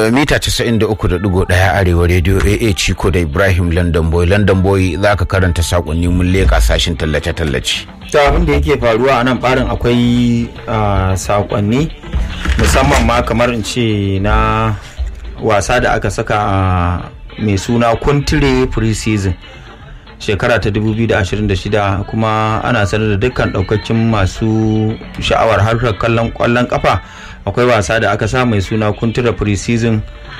mita 93.1 arewa radio aa ciko da ibrahim london boy london boy za ka karanta sakonni mun leka sashin tallace-tallace ta abin da yake faruwa a nan barin akwai sakonni musamman ma kamar in ce na wasa da aka saka a mai suna kuntire pre-season shekara ta 2026 kuma ana sanar da dukkan daukakin masu sha'awar harkar kallon kwallon kafa akwai wasa da aka sa mai suna kuntura pre-season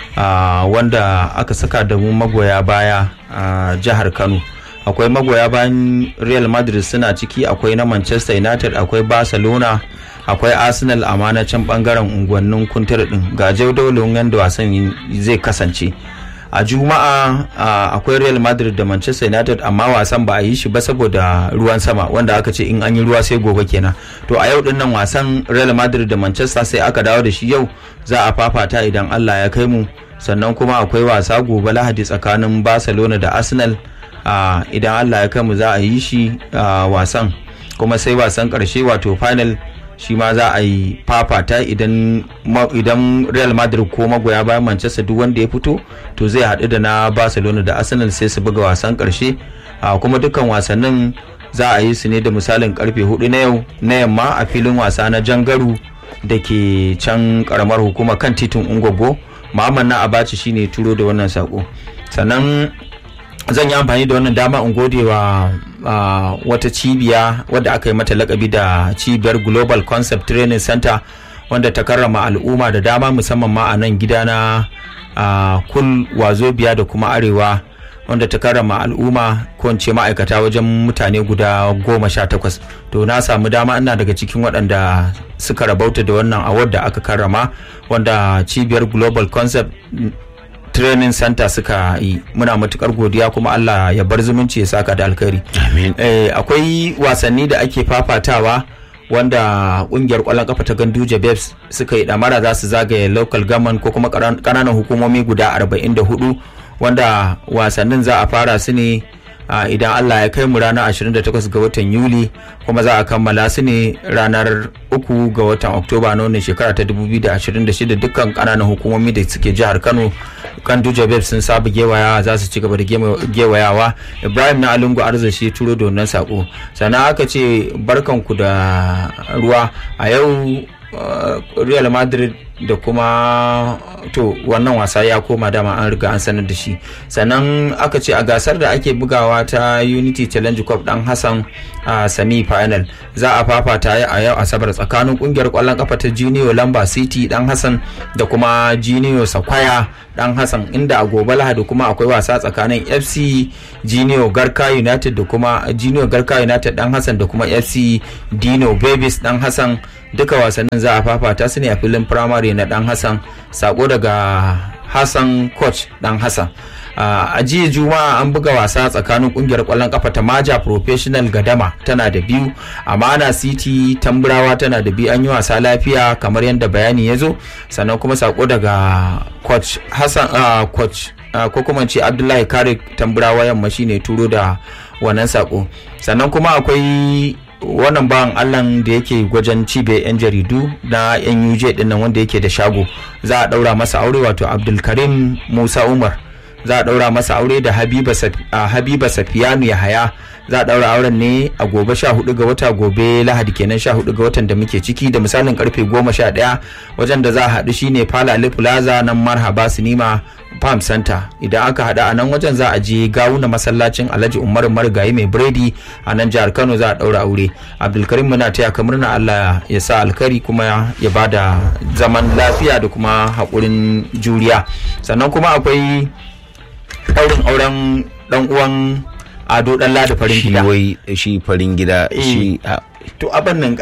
wanda aka saka da mu magoya baya a jihar kano akwai magoya bayan real madrid suna ciki akwai na manchester united akwai barcelona akwai arsenal a manacin bangaren unguwannin kuntura din ga jaudawalin yadda wasan zai kasance a juma'a akwai real madrid da manchester united amma wasan ba a yi shi ba saboda ruwan sama wanda aka ce in an yi ruwa sai gobe kenan to a yau din nan wasan real madrid da manchester sai aka dawo da shi yau za a fafata idan allah ya kai mu sannan kuma akwai wasa gobe lahadi tsakanin barcelona da arsenal idan allah ya kai mu za a yi shi wasan kuma sai wasan karshe wato final shi ma za a yi fafata idan idan real madrid ko magoya bayan manchester duk wanda ya fito to zai haɗu da na barcelona da arsenal sai su buga wasan ƙarshe kuma dukkan wasannin za a yi su ne da misalin karfe hudu na yau na yamma a filin wasa na jangaru da ke can karamar hukuma kan titin ungogo muhammad na abaci shine turo da wannan sako sannan zan yi amfani da wannan dama in gode wa uh, wata cibiya wadda aka yi mata lakabi da cibiyar global concept training center wanda ta karrama al'umma da dama musamman ma a nan gida na uh, kul wazobiya da kuma arewa wanda ta karrama al'umma ko ce ma'aikata wajen mutane guda goma sha takwas to na samu dama ina daga cikin waɗanda suka rabauta da wannan award da aka karrama wanda cibiyar global concept training center suka yi muna matukar godiya kuma Allah ya bar zumunci ya saka da alkhairi akwai wasanni da ake fafatawa wanda kungiyar kwallon kafa ta ganduje babes suka yi damara za su zagaye local government ko kuma kananan hukumomi guda 44 wanda wasannin za a fara su ne Uh, idan Allah ya kai mu ranar 28 ga watan Yuli kuma za a kammala su ne ranar 3 ga watan Oktoba na wannan shekara ta 2026 dukkan kananan hukumomi da suke jihar Kano kan Duja Babes sun saba gewaya za su ci gaba da gewayawa Ibrahim na Alungu Arzashi turo da wannan sako sannan aka ce barkanku da ruwa a yau Uh, real madrid da kuma to wannan wasa ya koma dama an riga an sanar da shi sannan aka ce a gasar da ake bugawa ta unity challenge cup dan hassan a uh, semi final za a fafata a yau asabar tsakanin kungiyar kwallon kafa ta junior lamba city dan hassan da kuma junior sakwaya dan hassan inda a gobe lahadi kuma akwai wasa tsakanin fc junior garka united da kuma junior garka united dan hassan da kuma fc dino babies dan hassan duka wasannin za a fafata su ne a filin firamare na dan hassan sako daga hassan coach dan hassan a jiya juma'a an buga wasa tsakanin kungiyar kwallon kafa ta maja professional gadama tana da biyu amana city tamburawa tana da biyu an yi wasa lafiya kamar yadda bayani ya zo sannan kuma sako daga coach hassan coach ko kuma ce abdullahi kare tamburawa yamma shine turo da wannan sako sannan kuma akwai wannan bawan allan da yake gwajen cibiyar 'yan jaridu na yan uj dinnan wanda yake da shago za a daura masa aure wato abdulkarim musa umar za a daura masa aure da habiba safiyanu yahaya za a daura auren ne a gobe 14 ga wata gobe lahadi kenan 14 ga watan da muke ciki da misalin karfe 11 wajen da za a haɗu shine falale plaza nan marhaba sinima farm center idan aka haɗu a nan wajen za a je gawuna masallacin alhaji umar marigayi mai biredi a nan jihar kano za a ɗaura aure abdulkarim muna taya ka murna allah ya sa alkari kuma ya bada zaman lafiya da kuma haƙurin juriya sannan kuma akwai ɗaurin auren ɗan uwan ado ɗan lada farin shi gida wai shi farin gida shi to abin nan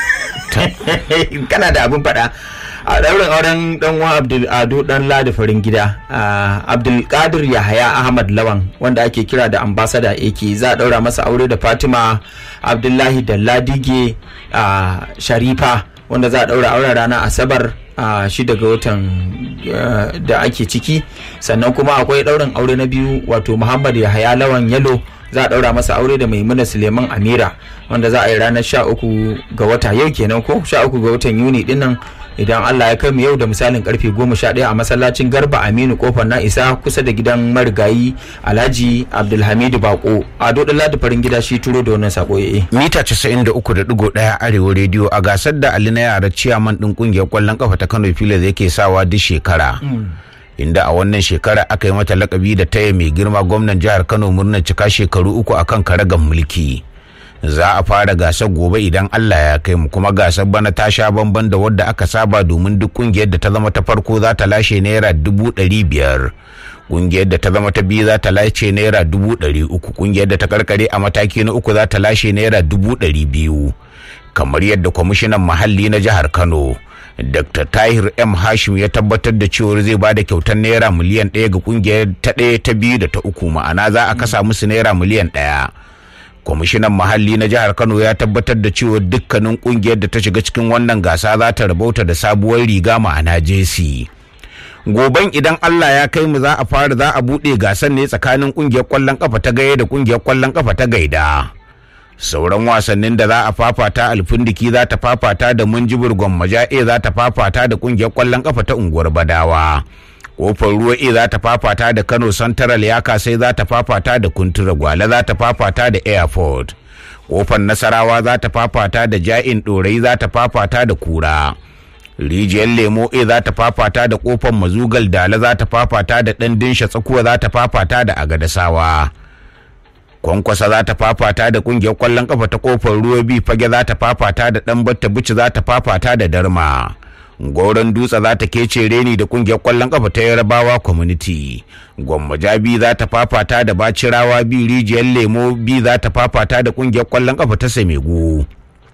kana da abin faɗa a ɗaurin auren ɗan uwan abdul ado ɗan lada farin gida abdul qadir yahaya ahmad lawan wanda ake kira da ambasada ake za a ɗaura masa aure da fatima abdullahi da ladige sharifa wanda za a ɗaura auren ranar asabar a shi daga watan da ake ciki sannan kuma akwai ɗaurin aure na biyu wato muhammad yahaya lawan yalo za a ɗaura masa aure da maimuna suleiman amira wanda za a yi ranar sha uku ga wata yau kenan ko sha uku ga watan yuni dinnan idan Allah ya kai mu yau da misalin karfe 11 a masallacin Garba Aminu kofar na isa kusa da gidan marigayi Alhaji Abdulhamidu Bako Ado Ladi farin gida shi turo da wannan sako yayi mita 93.1 arewa rediyo a gasar da Ali na yara ciyaman din kungiyar kwallon kafa ta Kano Pilas yake sawa duk shekara inda a wannan shekara aka yi mata lakabi da taya mai girma gwamnan jihar Kano murnar cika shekaru uku akan karagan mulki za a fara gasar gobe idan Allah ya kai mu kuma gasar bana ta sha bamban da wadda aka saba domin duk kungiyar da ta zama ta farko za ta lashe naira dubu ɗari biyar kungiyar da ta zama ta biyu za ta lashe naira dubu ɗari uku kungiyar da ta karkare a mataki na uku za ta lashe naira dubu ɗari biyu kamar yadda kwamishinan muhalli na jihar kano dr tahir m hashim ya tabbatar da cewar zai ba da kyautar naira miliyan ɗaya ga kungiyar ta ɗaya ta biyu da ta uku ma'ana za a kasa musu naira miliyan ɗaya kwamishinan muhalli na jihar kano ya tabbatar da cewa dukkanin kungiyar da ta shiga cikin wannan gasa za ta rabauta da sabuwar riga ma'ana jesi goben idan allah ya kai mu za a fara za a buɗe gasar ne tsakanin kungiyar kwallon kafa ta gaya da kungiyar kwallon kafa ta gaida sauran wasannin da za a fafata alfindiki za ta fafata da munjibir gwammaja za ta fafata da kungiyar kwallon kafa ta unguwar badawa kofar ruwa e za ta fafata da kano central ya kasai za ta fafata da kuntura gwale za ta fafata da airport kofar nasarawa za ta fafata da ja'in ɗorai za ta fafata da kura rijiyar lemo e za ta fafata da kofar mazugal dala za ta fafata da ɗan dinsha tsakuwa za ta fafata da agadasawa kwankwasa za ta fafata da kungiyar kwallon kafa ta kofar ruwa bi fage za ta fafata da ɗan batta bici za ta fafata da darma goron dutse za ta kece reni da kungiyar kwallon kafa ta yarabawa community gwamma jabi za ta fafata da bacirawa bi rijiyar lemo bi za ta fafata da kungiyar kwallon kafa ta samegu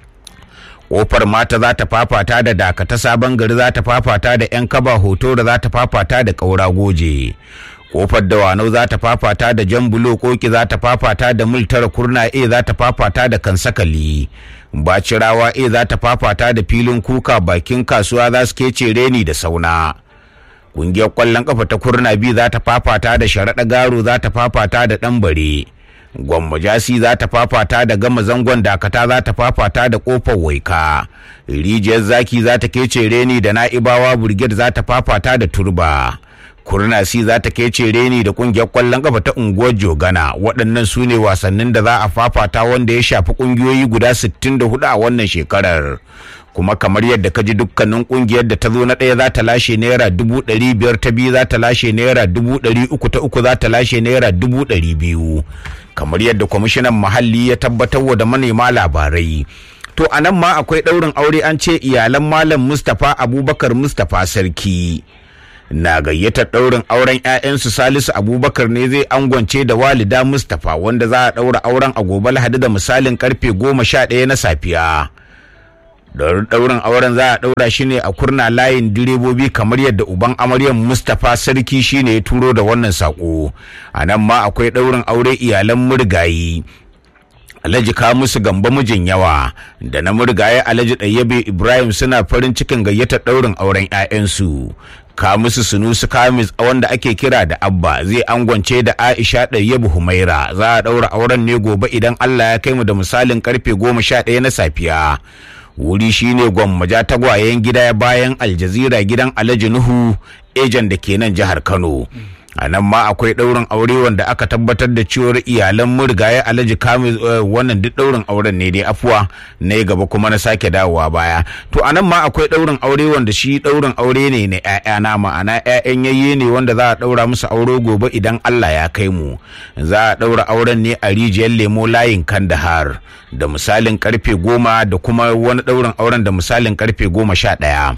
kofar mata za ta fafata da dakata sabon gari za ta fafata da yan kaba hoto da za ta fafata da kaura goje kofar dawanau za ta fafata da jan bulo koki za ta fafata da mil tara kurna a za ta fafata da kansakali bacirawa a za ta fafata da filin kuka bakin kasuwa za su kece reni da sauna kungiyar kwallon kafa ta kurna biyu za ta fafata da sharaɗa garo za ta fafata da ɗanbare gwamma jasi za ta fafata da gama zangon dakata za ta fafata da kofar waika rijiyar zaki za ta kece reni da na'ibawa burged za ta fafata da turba kurnasi za ta kece reni da kungiyar kwallon kafa ta unguwar jogana waɗannan su ne wasannin da za a fafata wanda ya shafi kungiyoyi guda 64 a wannan shekarar kuma kamar yadda ka ji dukkanin kungiyar da ta zo na ɗaya za ta lashe naira dubu ɗari biyar ta biyu za ta lashe naira dubu ɗari uku ta uku za ta lashe naira dubu ɗari biyu kamar yadda kwamishinan muhalli ya tabbatar wa da manema labarai to a nan ma akwai ɗaurin aure an ce iyalan malam mustapha abubakar mustapha sarki na gayyatar ɗaurin auren 'ya'yansu salisu abubakar ne zai angwance da walida mustapha wanda za a ɗaura auren a gobe lahadi da misalin karfe goma sha ɗaya na safiya ɗaurin auren za a ɗaura shi ne a kurna layin direbobi kamar yadda uban amaryar mustapha sarki shine ya turo da wannan saƙo a nan ma akwai ɗaurin aure iyalan murgayi Alhaji ka musu gamba mijin yawa da na murgaye Alhaji Ɗayyabe Ibrahim suna farin cikin gayyatar ɗaurin auren 'ya'yansu. Ka musu sunusu kamis wanda ake kira da Abba zai angwance da Aisha Ɗayyabe Humaira za a ɗaura auren ne gobe idan Allah ya kai mu da misalin karfe goma sha ɗaya na safiya. Wuri shine gwammaja tagwayen gida bayan Aljazira gidan Alhaji Nuhu ejan da ke nan jihar Kano. a nan ma akwai ɗaurin aure wanda aka tabbatar da cewar iyalan murgaye alhaji kamil wannan duk ɗaurin auren ne dai afuwa na gaba kuma na sake dawowa baya to a nan ma akwai ɗaurin aure wanda shi ɗaurin aure ne na ƴaƴana ma'ana ƴaƴan yayye ne wanda za a ɗaura musu aure gobe idan Allah ya kai mu za a ɗaura auren ne a rijiyar lemo layin kandahar da misalin karfe goma da kuma wani ɗaurin auren da misalin karfe goma sha ɗaya.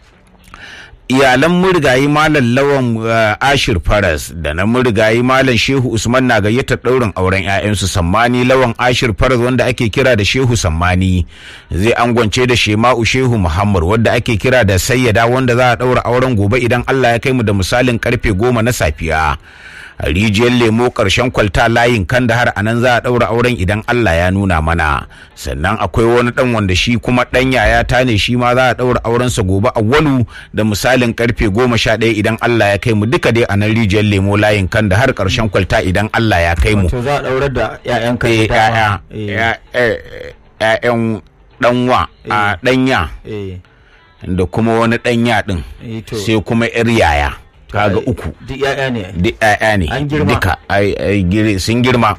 iyalan murgayi malam lawan ashir faras da na murgayi malam shehu usman na gayyatar ɗaurin auren 'ya'yansu sammani lawan ashir faras wanda ake kira da shehu sammani zai angwance da shema'u shehu muhammad wadda ake kira da sayyada wanda za a ɗaura auren gobe idan allah ya kai mu da misalin karfe goma na safiya a rijiyar lemo ƙarshen kwalta layin kan da har a nan za a ɗaura auren idan Allah ya nuna mana sannan akwai wani ɗan wanda shi kuma ɗan yaya ta ne shi ma za a ɗaura aurensa gobe a walu da misalin karfe goma sha ɗaya idan Allah ya kai mu duka dai a nan rijiyar lemo layin kan da har ƙarshen kwalta idan Allah ya kai mu. To za a ɗaurar da 'ya'yan kan Eh, ‘ya'ya, ‘ya'yan ɗanwa a ɗanya da kuma wani ɗan yaɗin Eh, to. sai kuma yar yaya kaga uku duk ya'ya ne duk ƴaƴa ne An girma. duka ai- ai gire- sun girma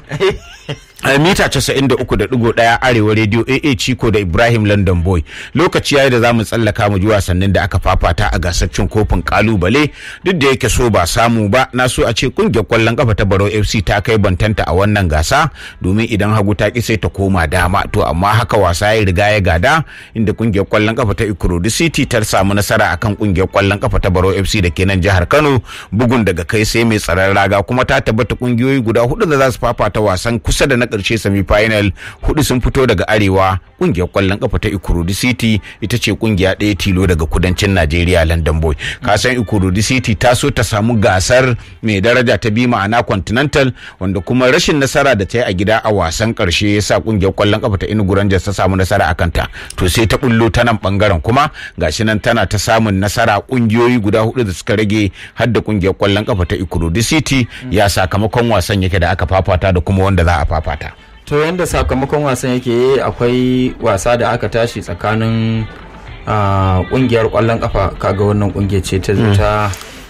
a mita 93.1 arewa radio AA Chico da Ibrahim London Boy lokaci yayi da zamu tsallaka mu ji wasannin da aka fafata a gasar cin kofin kalubale duk da yake so ba samu ba na so a ce kungiyar kwallon kafa ta Barau FC ta kai bantanta a wannan gasa domin idan hagu ta ki sai ta koma dama to amma haka wasa ya riga ya gada inda kungiyar kwallon kafa ta Ikorodu City ta samu nasara akan kungiyar kwallon kafa ta Barau FC da ke nan jihar Kano bugun daga kai sai mai tsaron raga kuma ta tabbata kungiyoyi guda hudu da za su fafata wasan kusa da na karshe semi final hudu sun fito daga arewa kungiyar kwallon kafa ta Ikorodu City ita ce kungiya ɗaya tilo daga kudancin Najeriya London Boy ka san Ikorodu City ta so ta samu gasar mai daraja ta bi ma'ana Continental wanda kuma rashin nasara da ta yi a gida a wasan karshe ya sa kungiyar kwallon kafa ta Enugu Rangers ta samu nasara a kanta to sai ta bullo ta nan bangaren kuma gashi nan tana ta samun nasara kungiyoyi guda hudu da suka rage har da kungiyar kwallon kafa ta Ikorodu City ya sakamakon wasan yake da aka fafata da kuma wanda za a fafata to yanda sakamakon wasan yake akwai wasa da aka tashi tsakanin ah, kungiyar kwallon kafa kaga wannan kungiyar ce ta ta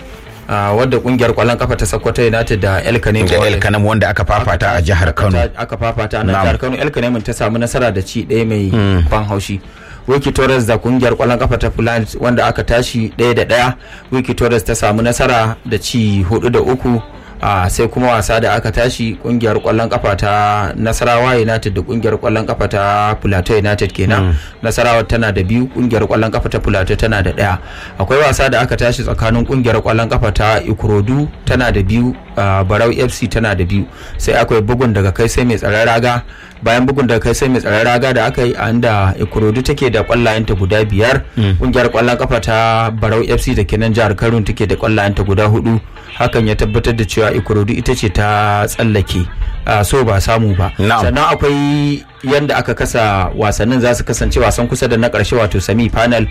ah, wadda kungiyar kwallon kafa ta Sokoto United da El Kanemi da El Kanam wanda aka fafata a jihar Kano aka fafata a nan Na'am. jihar Kano El Kanemi ta samu nasara da ci ɗaya mai ban haushi Wiki Torres da kungiyar kwallon kafa ta Fulani wanda aka tashi ɗaya da ɗaya Wiki Torres ta samu nasara da ci hudu da uku a sai kuma wasa da aka tashi kungiyar kwallon kafa ta Nasarawa United da kungiyar kwallon kafa ta Plateau United kenan Nasarawa tana da biyu kungiyar kwallon kafa ta Plateau tana da ɗaya akwai wasa da aka tashi tsakanin kungiyar kwallon kafa ta Ikorodu tana da biyu a Barau FC tana da biyu sai akwai bugun daga kai sai mai tsaron raga bayan bugun daga kai sai mai tsaron raga da aka yi a inda Ikorodu take da kwallayenta guda biyar kungiyar kwallon kafa ta Barau FC da kenan jihar Kano take da kwallayenta guda hudu hakan ya tabbatar da cewa Ikorodu ita ce ta tsallake a so ba samu ba Na'am. sannan akwai yanda aka kasa wasannin za su kasance wasan kusa da na karshe wato semi final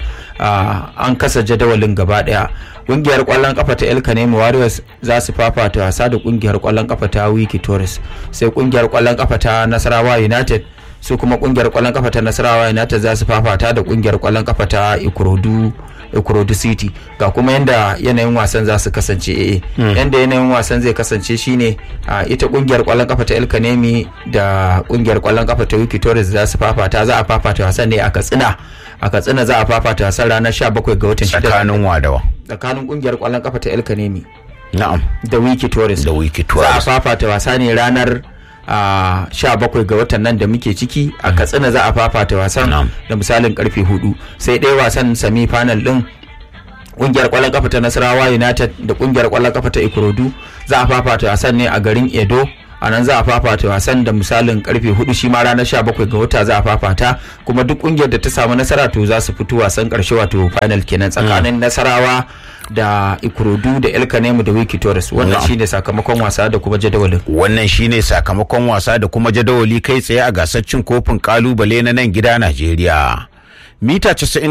an kasa jadawalin gaba daya kungiyar kwallon kafa ta El Kanemi Warriors za su fafata wasa da kungiyar kwallon kafa ta Wiki Torres sai kungiyar kwallon kafa ta Nasarawa United su kuma kungiyar kwallon kafa ta Nasarawa United za su fafata da kungiyar kwallon kafa ta Ikorodu Ikorodu City ga kuma yanda yanayin wasan za su kasance eh yanda yanayin wasan zai kasance shine a ita kungiyar kwallon kafa ta El Kanemi da kungiyar kwallon kafa ta Wiki Torres za su fafata za a fafata wasan ne a Katsina a Katsina za a fafata wasan ranar 17 ga watan 6 tsakanin wadawa tsakanin kungiyar kwallon kafa ta El Kanemi na'am da Wiki Torres da Wiki za a Tours fafata wasa ne ranar a sha bakwai ga watan nan da muke ciki a katsina za a fafata wasan Na'am. da misalin karfe hudu sai ɗaya wasan semi final din kungiyar kwallon kafa ta nasarawa united da kungiyar kwallon kafa ta ikorodu za a fafata wasan ne a garin edo a nan za a fafata wasan da misalin karfe hudu shi ma ranar 17 ga wata za a fafata kuma duk kungiyar da ta samu nasara to za su fito wasan karshe wato final kenan tsakanin nasarawa da ikorodu da el kanemu da wiki torres wannan Na'am. shine sakamakon wasa da kuma jadawalin wannan shine sakamakon wasa da kuma jadawali kai tsaye a gasar cin kofin kalubale na nan gida Najeriya. Mita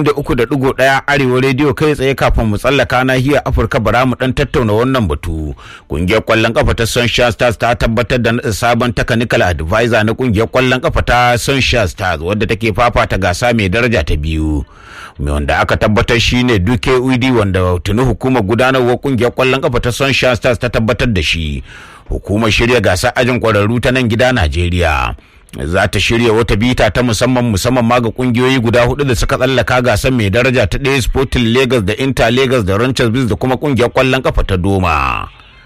93.1 Arewa rediyo kai tsaye kafin mu tsallaka nahiyar Afirka bara mu dan tattauna wannan batu. Kungiyar kwallon kafa ta Sunshine Stars ta tabbatar da naɗin sabon technical advisor na kungiyar kwallon kafa ta Sunshine Stars wadda take fafata gasa mai daraja ta biyu. Mai wanda aka tabbatar shine Duke Uidi wanda tuni hukumar gudanarwar kungiyar kwallon kafa ta Sunshine Stars ta tabbatar da shi. Hukumar shirya gasar ajin kwararru ta nan gida Najeriya. za ta shirya wata bita ta musamman musamman ma ga kungiyoyi guda hudu da suka tsallaka gasar mai daraja ta ɗaya sporting lagos da inter lagos da ranchers biz da kuma kungiyar kwallon kafa ta doma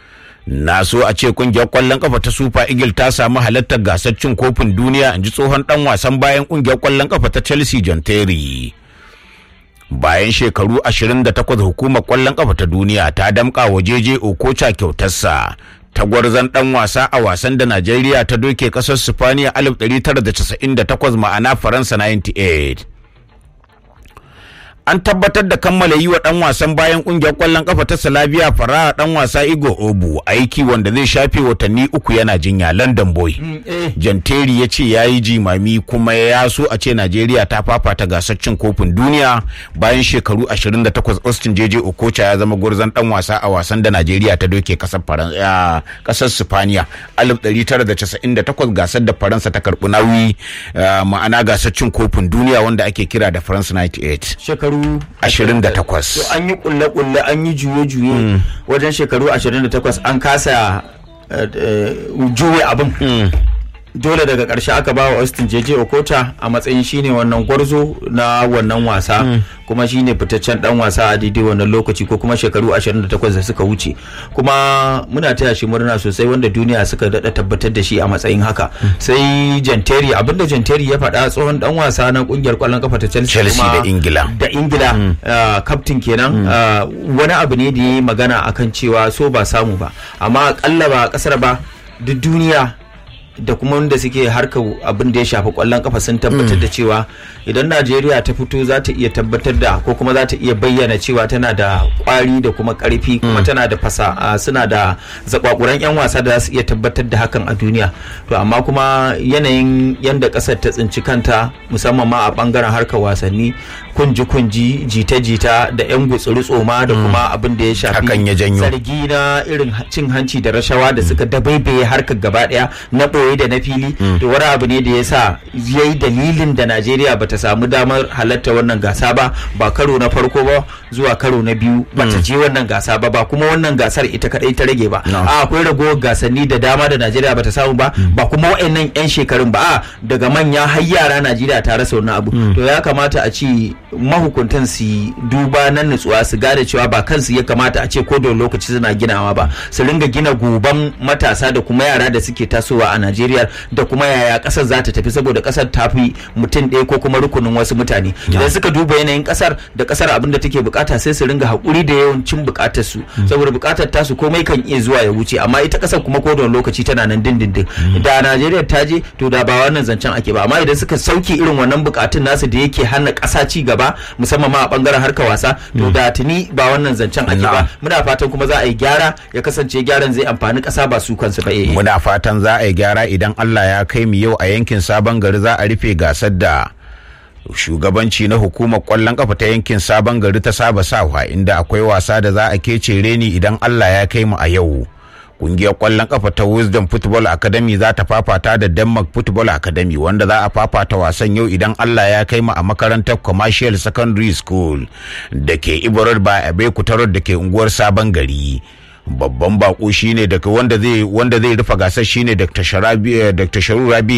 na so a ce kungiyar kwallon kafa ta super eagle ta samu halartar gasar cin kofin duniya in ji tsohon dan wasan bayan kungiyar kwallon kafa ta chelsea john terry bayan shekaru 28 hukumar kwallon kafa ta duniya ta damƙa wa jeje okocha kyautarsa tagwarzon dan wasa a wasan da najeriya ta doke kasar sifaniya 1998 ma'ana faransa 98 an tabbatar da kammala yi wa dan wasan bayan kungiyar kwallon kafa ta Slavia Fara dan wasa Igo Obu aiki wanda zai shafe watanni uku yana jinya London boy. Janteri ya ce ya yi jimami kuma ya so a ce Najeriya ta fafata gasar cin kofin duniya bayan shekaru 28 Austin JJ Okocha ya zama gwarzon dan wasa a wasan da Najeriya ta doke kasar Faransa kasar Sifaniya 1998 gasar da Faransa ta karbi nauyi ma'ana gasar cin kofin duniya wanda ake kira da France 98. shekaru shekaru 28. to an yi kulle-kulle an yi juye-juye wajen shekaru 28 an kasa eh, eh, juye abin dole daga ƙarshe aka ba wa Austin JJ Okota a matsayin shine wannan gwarzo na wannan wasa kuma shine fitaccen dan wasa a daidai wannan lokaci ko kuma shekaru 28 da suka wuce kuma muna taya shi murna sosai wanda duniya suka dada tabbatar da shi a matsayin haka sai Janteri abinda Janteri ya faɗa tsohon dan wasa na kungiyar kwallon kafa ta Chelsea Chelsea kuma- da Ingila. da ingila uh, captain kenan uh, wani abu ne da ya yi magana akan cewa so ba samu ba amma akalla ba a kasar ba duk duniya da kuma wanda suke harkar abin da ya shafi kwallon kafa sun tabbatar da cewa idan najeriya ta fito za ta iya tabbatar da ko kuma za ta iya bayyana cewa tana da kwari da kuma karfi kuma tana da fasa uh, suna da zakwakuran yan wasa da za su iya tabbatar da hakan a duniya to amma kuma yanayin yanda kasar ta tsinci kanta musamman ma a bangaren harkar wasanni kunji-kunji jita-jita da 'yan gutsuri tsoma da kuma abin da ya shafi Hakan ya janyo. zargi na irin cin hanci da rashawa da suka dabaibaye harkar gaba daya na ɓoye da na fili to wani abu ne da ya sa ya yi dalilin da najeriya ba ta samu damar halatta wannan gasa ba ba karo na farko ba zuwa karo na biyu ba ta je wannan gasa ba ba kuma wannan gasar ita kadai ta rage ba No. a akwai ragowar gasanni da dama da najeriya ba ta samu ba ba kuma wa'annan 'yan shekarun ba a daga manya har yara najeriya ta rasa wannan abu to ya kamata a ce mahukuntan su yi duba na nutsuwa su gane cewa ba kansu ya kamata a ce ko da lokaci suna ginawa ba su ringa gina goban matasa da kuma yara da suke tasowa a najeriya da kuma yaya kasar za ta tafi saboda kasar ta fi mutum ɗaya ko kuma rukunin wasu mutane idan suka duba yanayin kasar da kasar abin da take bukata sai su ringa haƙuri da yawancin bukatar su saboda bukatar tasu komai kan iya zuwa ya wuce amma ita kasar kuma ko da wani lokaci tana nan dindindin da najeriya ta je to da ba wannan zancen ake ba amma idan suka sauke irin wannan bukatun nasu da yake hana ƙasa ci gaba musamman ma a bangaren harkar wasa to da tuni ba wannan zancen ake ba Na'am. muna fatan kuma za a yi gyara ya kasance gyaran zai amfani ƙasa ba su kansu ba eh muna fatan za a yi gyara idan Allah ya kai mu yau a yankin sabon gari za a rufe gasar da shugabanci na hukumar kwallon kafa ta yankin sabon gari ta saba sawa inda akwai wasa da za a kece reni idan Allah ya kai mu a yau kungiyar kwallon kafa ta wisdom football academy za ta fafata da denmark football academy wanda za a fafata wasan yau idan allah ya kai mu a makarantar commercial secondary school da ke ibarar ba a bekutarar da ke unguwar sabon gari babban bako shine daga wanda zai wanda zai rufe gasar shine dr sharabi dr sharu rabi